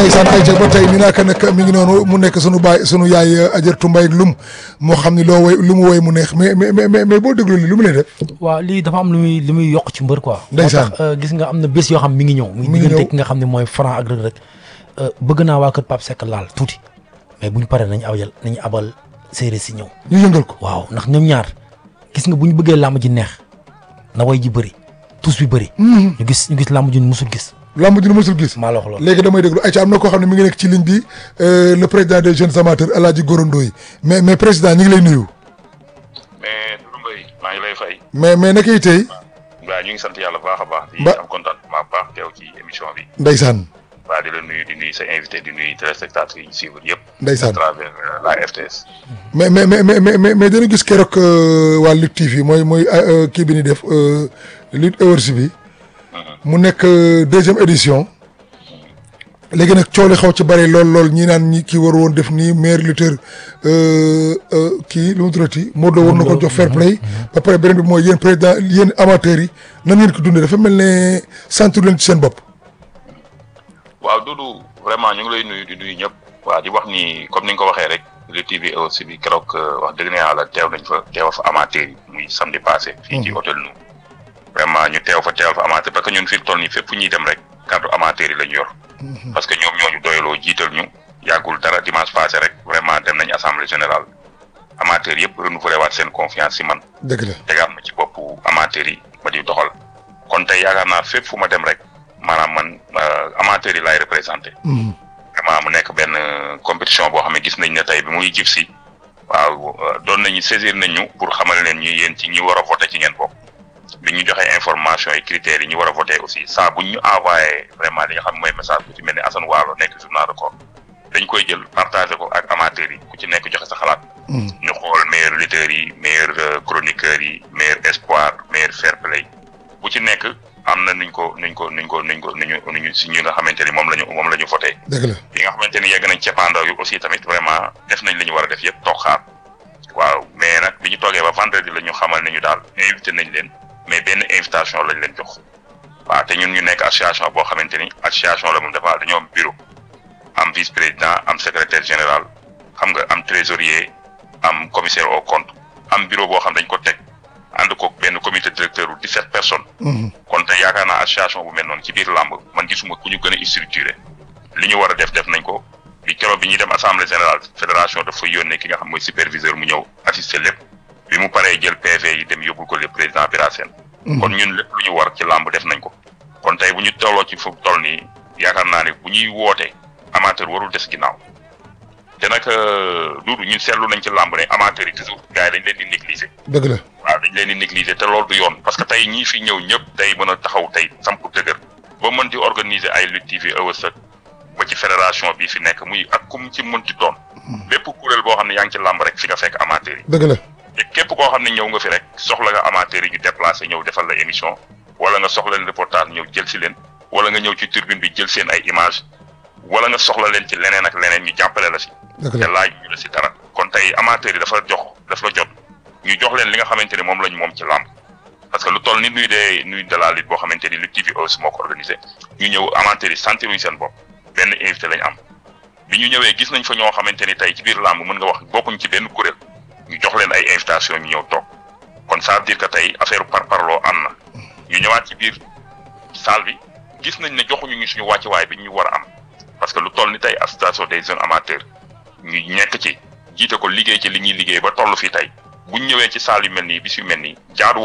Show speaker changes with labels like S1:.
S1: ndeysaan ay ca ba tey ni naaka nag mi ngi noonu mu nekk sunu baay sunu yaay ajartu mbay ak lum moo xam ni loo woy lu mu woy mu neex mais mais mais mais boo déglu li lu mu lay def
S2: waaw lii dafa am lu muy lu muy yokk ci mbër quoi.
S1: Ndeysaan.
S2: moo tax gis nga am na bés yoo xam mi ngi ñëw.
S1: Mi
S2: muy
S1: ngi
S2: diggante
S1: ñëw.
S2: ki nga xam ne mooy Franc ak Reug Reug bëgg naa waa kër Pape Seck laal tuuti mais bu ñu paree nañu awjal nañu abal séeréer si ñëw.
S1: ñu yëngal ko
S2: waaw ndax ñoom ñaar gis nga bu ñu bëggee làmb ji neex na way ji bëri tous bi bëri. ñu gis ñu gis làmb ji musul gis
S1: lamb ji nu mësul gis
S2: maa la wax loolu.
S1: léegi damay déglu ay ca am na koo xam ne mi ngi nekk ci ligne bi euh, le président des jeunes amateurs El Hadji Gorondo yi mais mais président ñu ngi lay nuyu
S3: mais Doudou Mbaye maa ngi lay fay
S1: mais mais naka yi tey
S3: waaw ñu ngi sant yàlla bu baax a baax di
S1: Ba-
S3: am contentement bu baax teew ci émission bi
S1: ndeysaan
S3: waa di la nuyu di nuyu sa invité di nuyu téléspectateurs yi ñu suivre yëpp à
S1: ndeysaan
S3: travers euh, la RTS
S1: mais mais mais mais mais mais mais dañu gis keroog euh, waa Lutte TV mooy mooy euh, kii bi ni def euh, Lutte Awards bi mu nekk euh, deuxième édition léegi nag coow li xaw ci bëri lool lool ñi naan ñi kii war woon def nii meilleur lutteur euh, euh, kii lu mu tuddati Modou Lo war na ko jox fair play ba pare beneen bi mooy yéen président yéen amateurs yi nan ngeen ko dundee dafa mel ne sentir leen ci seen bopp
S3: waaw Doudou vraiment ñu ngi lay nuyu di nuyu ñëpp waa di wax ni comme ni nga ko waxee rek Lutte TV aussi bi keroog euh, wax dëgg ne yàlla teew nañ fa teew fa amateur yi muy samedi passé fii ci hôtel nu vraiment ñu teew fa teewal fa amateur parce que ñun fi mu toll nii fépp fu ñuy dem rek kaddu amateur yi la ñu yor parce que ñoom ñooñu doyaloo jiital ñu yàggul dara dimanche passé rek vraiment dem nañ assemblée générale amateur yëpp renouvelé waat seen confiance si man
S1: dëgg la
S3: tegaat ma ci boppu amateur yi ma di doxal kon tey yaakaar naa fépp fu ma dem rek maanaam man euh, amateur yi laay représenté vraiment mu nekk benn euh, compétition boo xam ne gis nañ ne tey bi muy jib si waaw euh, doon nañu saisir nañ ñu pour xamal leen ñu yéen ci ñi war a voté ci ngeen bokk bi ñu joxee information yi critères yi ñu war a voté aussi saa buñ ñu envoyé vraiment li nga xam mooy message ku ci mel ni Assane Waalo nekk journal record dañ koy jël partagé ko ak amateurs yi ku ci nekk joxe sa xalaat ñu xool meilleur lutteurs yi meilleur euh, chroniqueurs yi meilleur espoir meilleur fair play bu ci nekk am na nuñ ko nuñ ko nuñ ko nuñ ko nuñu nuñu si ñi nga xamante ni moom la ñu moom la ñu voté
S1: dëgg la
S3: bi nga xamante ni yegg nañ ceppaandaw yi aussi tamit vraiment def nañ li ñu war a def yëpp toog xaar waaw mais nag bi ñu toogee ba vendredi la ñu xamal ne ñu daal invité nañ leen mais benn invitation lañ leen jox waaw te ñun ñu nekk association boo xamante ni association la moom dafa dañoo am bureau am vice président am secrétaire général xam nga am trésorier am commissaire au compte am bureau boo xam dañ ko teg ànd ko benn comité directeur u 17 personnes kon te yaakaar naa association bu mel noonu ci biir làmb man gisuma ku ñu gën a structuré li ñu war a def def nañ ko bi keroog bi ñuy dem assemblée générale fédération dafa yónnee ki nga xam mooy superviseur mu ñëw assister lépp bi mu paree jël PV yi dem yóbbul ko le président Bira Sène kon ñun lépp lu ñu war ci làmb def nañ ko kon tey bu ñu tolloo ci fu toll nii yaakaar naa ne bu ñuy woote amateur warul des ginnaaw te nag duudu ñun seetlu nañ ci làmb ne amateur yi toujours gars yi dañ leen di négliger
S1: dëgg la
S3: waaw dañ leen di négliger te loolu du yoon parce que tey ñii fi ñëw ñëpp tey mën a taxaw tey samp dëgër ba mën di organiser ay Lutte TV Awards ak ba ci fédération bi fi nekk muy ak kum ci mënti doon bépp kuréel boo xam ne yaa ngi ci làmb rek fi nga fekk amateur yi
S1: dëgg la
S3: te képp koo xam ne ñëw nga fi rek soxla nga amateur yi ñu déplacé ñëw defal la émission wala nga soxla leen reportage ñëw jël si leen wala nga ñëw ci turbine bi jël seen ay image wala nga soxla leen ci leneen ak leneen ñu jàppale la si
S1: dëgg
S3: te
S1: la
S3: laaj ñu la si dara kon tey amateur yi dafa jox dafa jot ñu jox leen li nga xamante ni moom lañ moom ci làmb parce que lu toll ni nuy de nuy de la lutte boo xamante ni Lutte TV aussi moo ko organisé ñu ñëw amateur yi sentiruñ seen bopp benn invité lañ am bi ñu ñëwee gis nañ fa ñoo xamante ni tey ci biir làmb mën nga wax bokkuñ ci benn kuréel ñu jox leen ay invitation ñu ñëw toog kon ça veut dire que tey affaire par parloo am na ñu ñëwaat ci biir salle bi gis nañ ne joxuñu ñu suñu wàccuwaay bi ñu war a am parce que lu toll ni tey association des jeunes amateurs ñu nekk ci jiite ko liggéey ci li ñuy liggéey ba toll fii tey buñ ñëwee ci salle yu mel nii bis yu mel nii jaadu